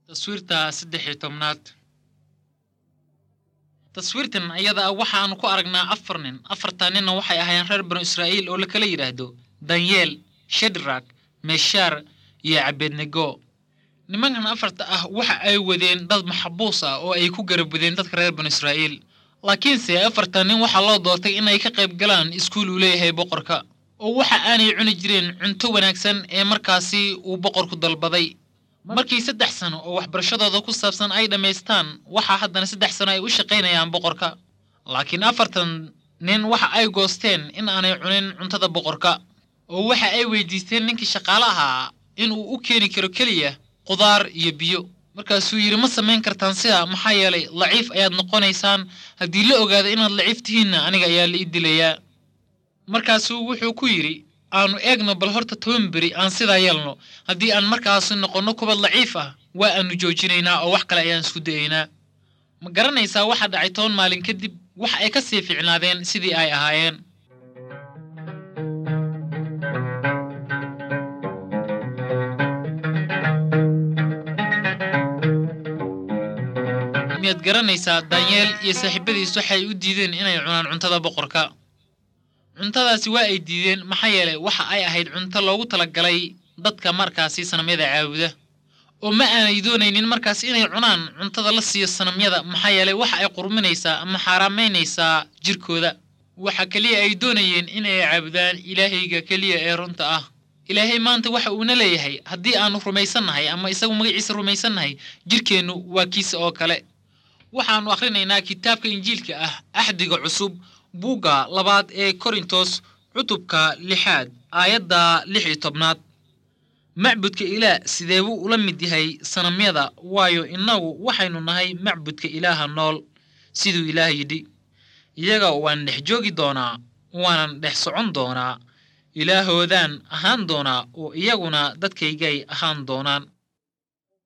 taswiirta saddex iyo tobnaad taswiirtan iyada ah waxaanu ku aragnaa afar nin afartaa ninna waxay ahaayeen reer banu israa'iil oo la kala yidhaahdo danyeel shadrak meshaar iyo cabednego nimankan afarta ah waxa ay wadeen dad maxabuus ah oo ay ku garab wadeen dadka reer banu israa'iil laakiinse afarta nin waxaa loo doortay inay ka qayb galaan iskuul uu leeyahay boqorka oo waxa aanay cuni jireen cunto wanaagsan ee markaasi uu boqorku dalbaday markii saddex sano oo waxbarashadooda ku saabsan ay dhammaystaan waxaa haddana saddex sano ay u shaqaynayaan boqorka laakiin afartan nin waxa ay goosteen in aanay cunin cuntada boqorka oo waxa ay weydiisteen ninkii shaqaale ahaa inuu u keeni karo keliya qudaar iyo biyo markaasuu yidhi ma samayn kartaan sidaa maxaa yeelay laciif ayaad noqonaysaan haddii la ogaado inaad laciif tihiinna aniga ayaa la ii dilayaa markaasuu wuxuu ku yidhi aanu eegno bal horta toban beri aan sidaa yeelno haddii aan markaasi noqonno kubad laciif ah waa aanu joojinaynaa oo wax kale ayaan isku dayaynaa ma garanaysaa waxa dhacay toban maalin kadib waxa ay ka sii fiicnaadeen sidii ay ahaayeen miyaad garanaysaa danyeel iyo saaxiibadiis waxay u diideen inay cunaan cuntada boqorka cuntadaasi waa ay diideen maxaa yeelay waxa ay ahayd cunto loogu talagalay dadka markaasi sanamyada caabuda oo ma aanay doonaynin markaas inay cunaan cuntada la siiyo sanamyada maxaa yeelay waxa ay qurminaysaa ama xaaraamaynaysaa jirkooda waxa keliya ay doonayeen inay caabudaan ilaahayga keliya ee runta ah ilaahay maanta waxa uuna leeyahay haddii aanu rumaysannahay ama isagu magaciisa rumaysannahay jirkeennu waa kiisa oo kale waxaannu akhrinaynaa kitaabka injiilka ah axdiga cusub buugga labaad ee korintos cutubka lixaad aayadda lix iyo tobnaad macbudka ilaah sidee buu ula mid yahay sanamyada waayo innagu waxaynu nahay macbudka ilaaha nool siduu ilaah yidhi iyaga waan dhex joogi doonaa waanan dhex socon doonaa ilaahoodaan ahaan doonaa oo iyaguna dadkaygay ahaan doonaan